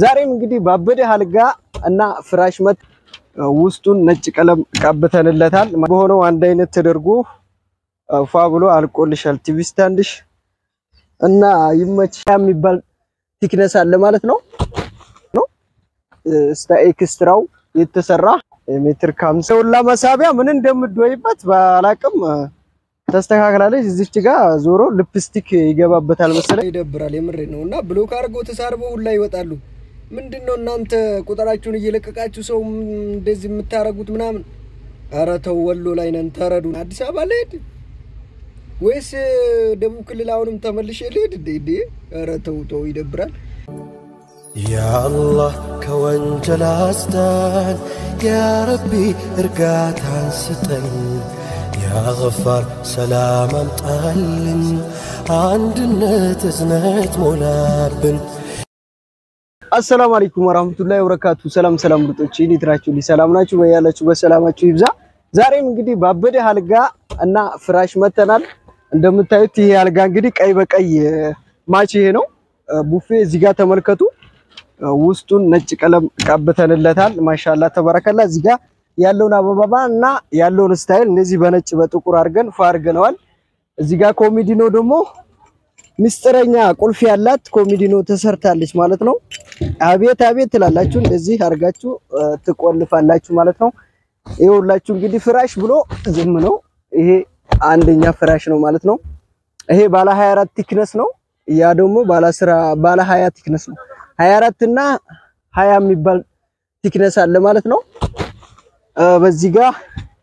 ዛሬም እንግዲህ ባበደ አልጋ እና ፍራሽ መት ውስጡን ነጭ ቀለም ቀብተንለታል። በሆነው አንድ አይነት ተደርጎ ፏ ብሎ አልቆልሻል። ቲቪ ስታንድሽ እና ይመች የሚባል ቲክነስ አለ ማለት ነው ነው ስታ ኤክስትራው የተሰራ ሜትር ከሀምሳ ሁላ መሳቢያ ምን እንደምትወይበት ባላቅም ተስተካክላለች። እዚች ጋር ዞሮ ሊፕስቲክ ይገባበታል መሰለኝ። ይደብራል። የምሬ ነው። እና ብሎክ አድርገው ተሳርበው ሁላ ይወጣሉ። ምንድን ነው እናንተ ቁጥራችሁን እየለቀቃችሁ ሰው እንደዚህ የምታረጉት ምናምን? ኧረ ተው፣ ወሎ ላይ ነን ተረዱ። አዲስ አበባ ልሄድ ወይስ ደቡብ ክልል አሁንም ተመልሼ ልሄድ? እንዴ ኧረ ተው ተው፣ ይደብራል። ያአላህ ከወንጀል አስዳን፣ ያረቢ እርጋታን ስጠን፣ ያገፋር ሰላም አምጣልን፣ አንድነት እዝነት ሞላብን። አሰላሙ አለይኩም ወራህመቱላሂ ወበረካቱ። ሰላም ሰላም ምርጦች እንዴት ናችሁ? ሰላም ናችሁ? በያላችሁ በሰላማችሁ ይብዛ። ዛሬም እንግዲህ ባበደ አልጋ እና ፍራሽ መተናል። እንደምታዩት ይሄ አልጋ እንግዲህ ቀይ በቀይ ማች ይሄ ነው። ቡፌ እዚህ ጋር ተመልከቱ። ውስጡን ነጭ ቀለም ቀብተንለታል። ማሻላ ተበረከላ። እዚህ ጋር ያለውን አበባ እና ያለውን ስታይል እንደዚህ በነጭ በጥቁር አድርገን ፏ አድርገነዋል። እዚህ ጋር ኮሚዲኖ ደግሞ ምስጢረኛ ቁልፍ ያላት ኮሚዲኖ ተሰርታለች ማለት ነው። አቤት አቤት ትላላችሁ። እንደዚህ አድርጋችሁ ትቆልፋላችሁ ማለት ነው። ይኸውላችሁ እንግዲህ ፍራሽ ብሎ ዝም ነው። ይሄ አንደኛ ፍራሽ ነው ማለት ነው። ይሄ ባለ 24 ቲክነስ ነው። ያ ደግሞ ባለ 10 ባለ 20 ቲክነስ ነው። 24 እና 20 የሚባል ቲክነስ አለ ማለት ነው። በዚህ ጋር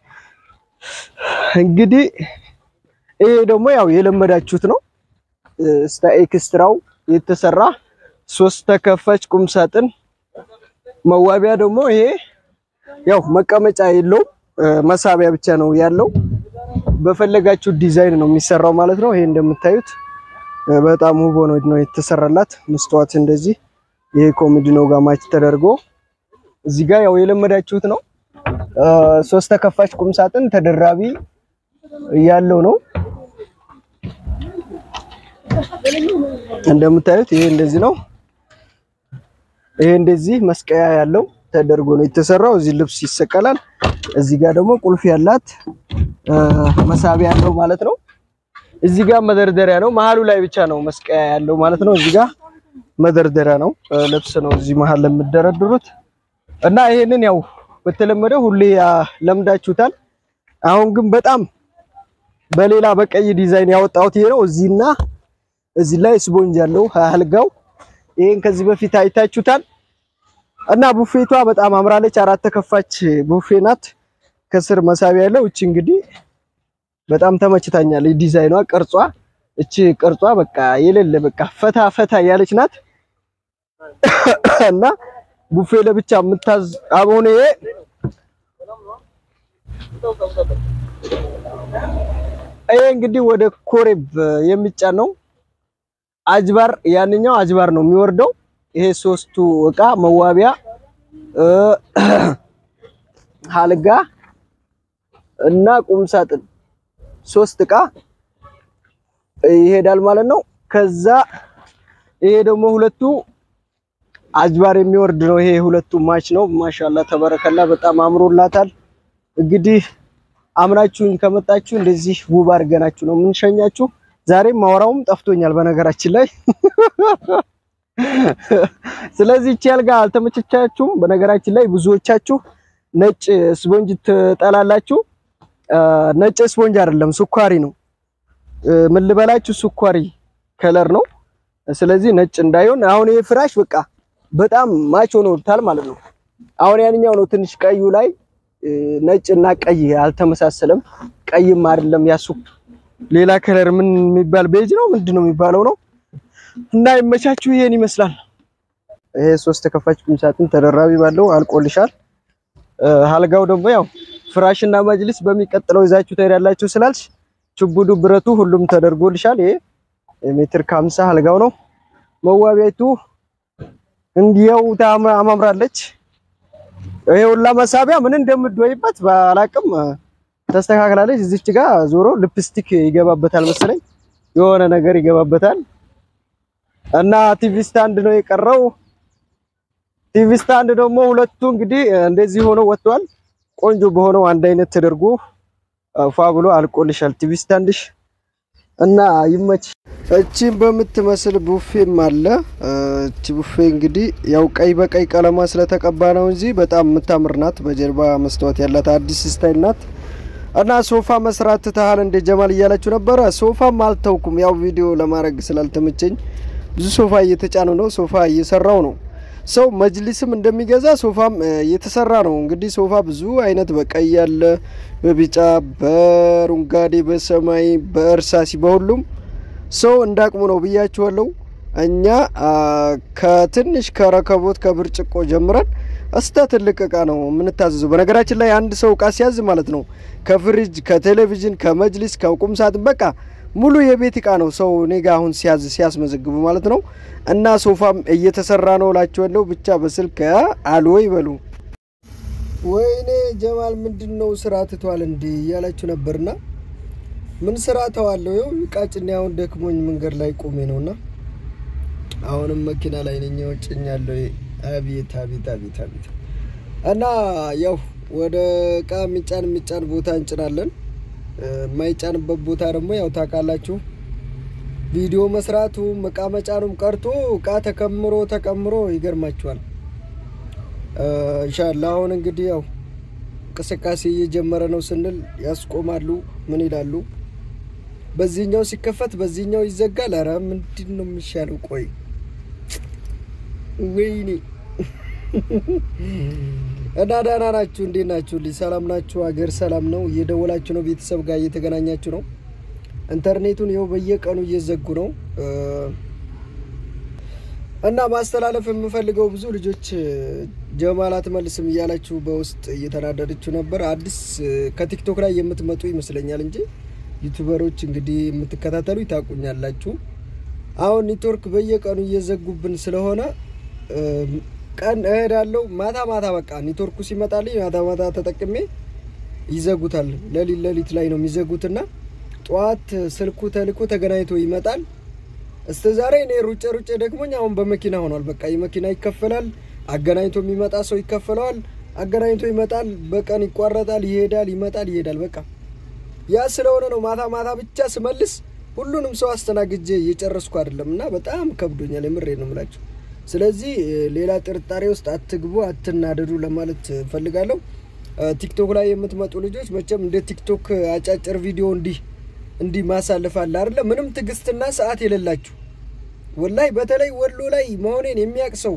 እንግዲህ ይሄ ደግሞ ያው የለመዳችሁት ነው። ስታ ኤክስትራው የተሰራ ሶስት ተከፋች ቁም ሳጥን መዋቢያ ደግሞ ይሄ ያው መቀመጫ የለውም መሳቢያ ብቻ ነው ያለው። በፈለጋችሁ ዲዛይን ነው የሚሰራው ማለት ነው። ይሄ እንደምታዩት በጣም ውብ ሆኖ ነው የተሰራላት። መስተዋት እንደዚህ ይሄ ኮሚዲኖ ጋር ማች ተደርጎ እዚህ ጋር ያው የለመዳችሁት ነው። ሶስት ተከፋች ቁም ሳጥን ተደራቢ ያለው ነው። እንደምታዩት ይሄ እንደዚህ ነው። ይሄ እንደዚህ መስቀያ ያለው ተደርጎ ነው የተሰራው። እዚህ ልብስ ይሰቀላል። እዚህ ጋር ደግሞ ቁልፍ ያላት መሳቢያ ያለው ማለት ነው። እዚህ ጋር መደርደሪያ ነው። መሀሉ ላይ ብቻ ነው መስቀያ ያለው ማለት ነው። እዚህ ጋር መደርደሪያ ነው። ልብስ ነው እዚህ መሀል ለምደረድሩት እና ይሄንን ያው በተለመደው ሁሌ ለምዳችሁታል። አሁን ግን በጣም በሌላ በቀይ ዲዛይን ያወጣሁት ይሄ ነው። እዚህና እዚህ ላይ ስፖንጅ ያለው አልጋው ይሄን ከዚህ በፊት አይታችሁታል። እና ቡፌቷ በጣም አምራለች። አራት ተከፋች ቡፌ ናት። ከስር መሳቢያ ያለው እቺ እንግዲህ በጣም ተመችታኛለች። ዲዛይኗ፣ ቅርጿ እቺ ቅርጿ በቃ የሌለ በቃ ፈታ ፈታ ያለች ናት። እና ቡፌ ለብቻ የምታዝ አሁን ይሄ ይሄ እንግዲህ ወደ ኮሬብ የሚጫን ነው። አጅባር ያንኛው አጅባር ነው የሚወርደው። ይሄ ሶስቱ እቃ መዋቢያ፣ አልጋ እና ቁም ሳጥን ሶስት እቃ ይሄዳል ማለት ነው። ከዛ ይሄ ደግሞ ሁለቱ አጅባር የሚወርድ ነው። ይሄ ሁለቱ ማች ነው። ማሻላ ተበረከላ በጣም አምሮላታል። እንግዲህ አምናችሁኝ ከመጣችሁ እንደዚህ ውብ አድርገናችሁ ነው የምንሸኛችሁ። ዛሬም ማወራውም ጠፍቶኛል በነገራችን ላይ ስለዚህ እቺ አልጋ አልተመቸቻችሁም። በነገራችን ላይ ብዙዎቻችሁ ነጭ ስፖንጅ ትጠላላችሁ። ነጭ ስፖንጅ አይደለም ስኳሪ ነው። ምን ልበላችሁ ስኳሪ ከለር ነው። ስለዚህ ነጭ እንዳይሆን አሁን ይሄ ፍራሽ በቃ በጣም ማች ሆኖታል ማለት ነው። አሁን ያንኛው ነው ትንሽ ቀዩ ላይ ነጭ እና ቀይ አልተመሳሰለም። ቀይም አይደለም ያሱ ሌላ ከለር ምን የሚባል ቤጅ ነው ምንድን ነው የሚባለው ነው እና ይመቻችሁ። ይሄን ይመስላል። ይሄ ሶስት ተከፋች ቁም ሳጥን ተደራቢ ባለው አልቆልሻል። አልጋው ደግሞ ያው ፍራሽና መጅሊስ በሚቀጥለው ይዛችሁ ትሄዳላችሁ ስላልሽ ችቡዱ ብረቱ ሁሉም ተደርጎልሻል። ይሄ ሜትር ከሀምሳ አልጋው ነው። መዋቢያቱ እንዲያው ታማምራለች። ይሄ ሁላ መሳቢያ ምን እንደምትወይበት ባላቅም ተስተካክላለች። እዚች ጋር ዞሮ ሊፕስቲክ ይገባበታል መሰለኝ የሆነ ነገር ይገባበታል እና ቲቪ ስታንድ ነው የቀረው። ቲቪ ስታንድ ደግሞ ሁለቱ እንግዲህ እንደዚህ ሆኖ ወጥቷል። ቆንጆ በሆነው አንድ አይነት ተደርጎ ፏ ብሎ አልቆልሻል ቲቪ ስታንድሽ እና ይመች። እቺን በምትመስል ቡፌም አለ። እቺ ቡፌ እንግዲህ ያው ቀይ በቀይ ቀለማ ስለተቀባ ነው እንጂ በጣም የምታምር ናት። በጀርባ መስተዋት ያላት አዲስ ስታይል ናት። እና ሶፋ መስራት ትተሃል እንደ ጀማል እያላችሁ ነበረ። ሶፋም አልተውኩም፣ ያው ቪዲዮ ለማድረግ ስላልተመቸኝ ብዙ ሶፋ እየተጫኑ ነው። ሶፋ እየሰራው ነው። ሰው መጅሊስም እንደሚገዛ ሶፋም እየተሰራ ነው። እንግዲህ ሶፋ ብዙ አይነት በቀይ ያለ፣ በቢጫ፣ በአረንጓዴ፣ በሰማይ፣ በእርሳሲ በሁሉም ሰው እንዳቅሙ ነው ብያችኋለሁ። እኛ ከትንሽ ከረከቦት ከብርጭቆ ጀምረን እስተ ትልቅ እቃ ነው የምንታዘዘው። በነገራችን ላይ አንድ ሰው እቃ ሲያዝ ማለት ነው ከፍሪጅ፣ ከቴሌቪዥን፣ ከመጅሊስ፣ ከቁም ሳጥን በቃ ሙሉ የቤት እቃ ነው ሰው እኔ ጋ አሁን ሲያዝ ሲያስመዘግቡ ማለት ነው። እና ሶፋም እየተሰራ ነው እላችኋለሁ። ብቻ በስልክ አሉ ይበሉ። ወይኔ ጀማል ምንድን ነው ስራ ትቷል እንዲ እያላችሁ ነበርና ምን ስራ ተዋለሁ? ይኸው ቃጭኔ አሁን ደክሞኝ መንገድ ላይ ቆሜ ነውና አሁንም መኪና ላይ ነኝ ወጭኛለሁ። አቤት አቤት አቤት አቤት። እና ያው ወደ እቃ የሚጫን የሚጫን ቦታ እንጭናለን። የማይጫንበት ቦታ ደግሞ ያው ታውቃላችሁ፣ ቪዲዮ መስራቱም እቃ መጫኑም ቀርቶ እቃ ተከምሮ ተቀምሮ ይገርማችኋል። እንሻላ አሁን እንግዲህ ያው እንቅስቃሴ እየጀመረ ነው ስንል ያስቆማሉ። ምን ይላሉ? በዚህኛው ሲከፈት በዚህኛው ይዘጋል። ኧረ ምንድን ነው የሚሻለው? ቆይ ወይኔ እና ደህና ናችሁ? እንዴት ናችሁ? ልጅ ሰላም ናችሁ? ሀገር ሰላም ነው? እየደወላችሁ ነው? ቤተሰብ ጋር እየተገናኛችሁ ነው? ኢንተርኔቱን ይኸው በየቀኑ እየዘጉ ነው። እና ማስተላለፍ የምፈልገው ብዙ ልጆች ጀማል አትመልስም እያላችሁ በውስጥ እየተናደደችው ነበር። አዲስ ከቲክቶክ ላይ የምትመጡ ይመስለኛል እንጂ ዩቱበሮች እንግዲህ የምትከታተሉ ይታቁኛላችሁ። አሁን ኔትወርክ በየቀኑ እየዘጉብን ስለሆነ ቀን እሄዳለሁ ማታ ማታ በቃ ኔትወርኩ ሲመጣልኝ ማታ ማታ ተጠቅሜ ይዘጉታል። ለሊት ለሊት ላይ ነው የሚዘጉትና ጠዋት ስልኩ ተልኮ ተገናኝቶ ይመጣል። እስከ ዛሬ እኔ ሩጬ ሩጬ ደክሞኝ አሁን በመኪና ሆኗል። በቃ የመኪና ይከፈላል። አገናኝቶ የሚመጣ ሰው ይከፈለዋል። አገናኝቶ ይመጣል። በቀን ይቋረጣል፣ ይሄዳል፣ ይመጣል፣ ይሄዳል። በቃ ያ ስለሆነ ነው ማታ ማታ ብቻ ስመልስ ሁሉንም ሰው አስተናግጄ እየጨረስኩ አይደለም እና በጣም ከብዶኛል። የምሬ ነው የምላችሁ። ስለዚህ ሌላ ጥርጣሬ ውስጥ አትግቡ፣ አትናደዱ ለማለት ፈልጋለሁ። ቲክቶክ ላይ የምትመጡ ልጆች መቼም እንደ ቲክቶክ አጫጭር ቪዲዮ እንዲህ እንዲህ ማሳለፍ አለ አይደለ? ምንም ትዕግስትና ሰዓት የሌላችሁ ወላይ፣ በተለይ ወሎ ላይ መሆኔን የሚያውቅ ሰው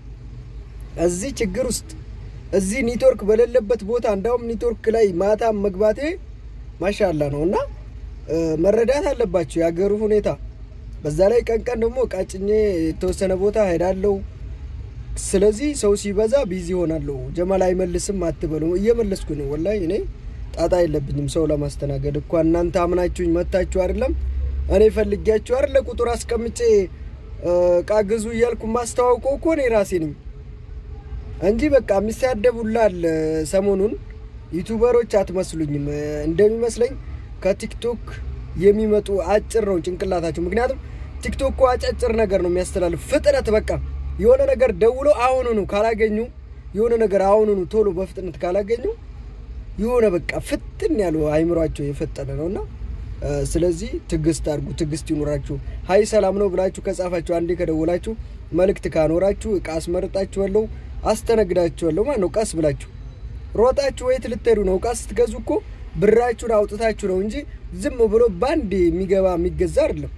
እዚህ ችግር ውስጥ እዚህ ኔትወርክ በሌለበት ቦታ እንዳውም ኔትወርክ ላይ ማታ መግባቴ ማሻላ ነው እና መረዳት አለባቸው የሀገሩ ሁኔታ። በዛ ላይ ቀን ቀን ደግሞ ቃጭኜ የተወሰነ ቦታ ሄዳለሁ። ስለዚህ ሰው ሲበዛ ቢዚ ሆናለሁ። ጀማል አይመልስም አትበሉ። እየመለስኩ ነው ወላይ እኔ ጣጣ የለብኝም ሰው ለማስተናገድ እኳ እናንተ አምናችሁኝ መታችሁ አይደለም እኔ ፈልጊያችሁ አይደለ ቁጥር አስቀምጬ እቃ ግዙ እያልኩ ማስተዋውቀው እኮ እኔ ራሴ ነኝ እንጂ በቃ የሚሳደቡላል። ሰሞኑን ዩቱበሮች አትመስሉኝም። እንደሚመስለኝ ከቲክቶክ የሚመጡ አጭር ነው ጭንቅላታቸው። ምክንያቱም ቲክቶክ እኮ አጫጭር ነገር ነው የሚያስተላልፍ ፍጥነት። በቃ የሆነ ነገር ደውሎ አሁኑኑ ካላገኙ የሆነ ነገር አሁኑኑ ቶሎ በፍጥነት ካላገኙ የሆነ በቃ ፍጥን ያሉ አይምሯቸው የፈጠነ ነው እና ስለዚህ ትዕግስት አድርጉ፣ ትዕግስት ይኑራችሁ። ሀይ ሰላም ነው ብላችሁ ከጻፋችሁ አንዴ ከደወላችሁ መልእክት ካኖራችሁ እቃ አስመርጣችኋለሁ፣ አስተነግዳችኋለሁ ማለት ነው። ቀስ ብላችሁ ሮጣችሁ ወይት ልትሄዱ ነው? እቃ ስትገዙ እኮ ብራችሁን አውጥታችሁ ነው እንጂ ዝም ብሎ ባንድ የሚገባ የሚገዛ አይደለም።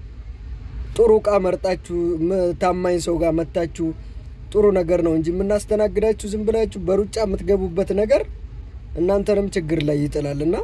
ጥሩ እቃ መርጣችሁ ታማኝ ሰው ጋር መታችሁ ጥሩ ነገር ነው እንጂ የምናስተናግዳችሁ ዝም ብላችሁ በሩጫ የምትገቡበት ነገር እናንተንም ችግር ላይ ይጥላል እና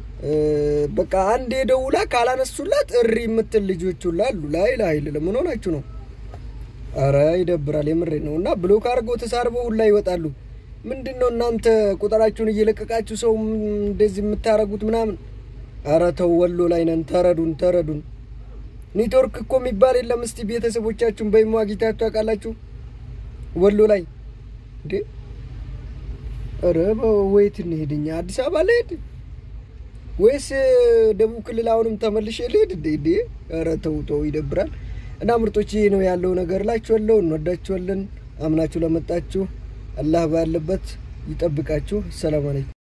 በቃ አንድ የደውላ ካላነሱላት እሪ የምትል ልጆች ሁላ አሉ። ላይ ላይ ለምን ሆናችሁ ነው? አረ ይደብራል። የምሬ ነው። እና ብሎክ አድርገው ተሳርበው ሁላ ይወጣሉ። ምንድን ነው እናንተ ቁጥራችሁን እየለቀቃችሁ ሰው እንደዚህ የምታረጉት ምናምን? አረ ተው፣ ወሎ ላይ ነን። ተረዱን፣ ተረዱን። ኔትወርክ እኮ የሚባል የለም። እስቲ ቤተሰቦቻችሁን በይሞ አግኝታችሁ ታውቃላችሁ? ወሎ ላይ እንዴ? ኧረ ወይት እንሄድኛ አዲስ አበባ ልሄድ ወይስ ደቡብ ክልል አሁንም ተመልሼ ልሄድ? እንዴ ኧረ ተው ተው፣ ይደብራል። እና ምርጦች ይህ ነው ያለው ነገር እላችኋለሁ። እንወዳችኋለን። አምናችሁ ለመጣችሁ አላህ ባለበት ይጠብቃችሁ። ሰላም አለይኩም።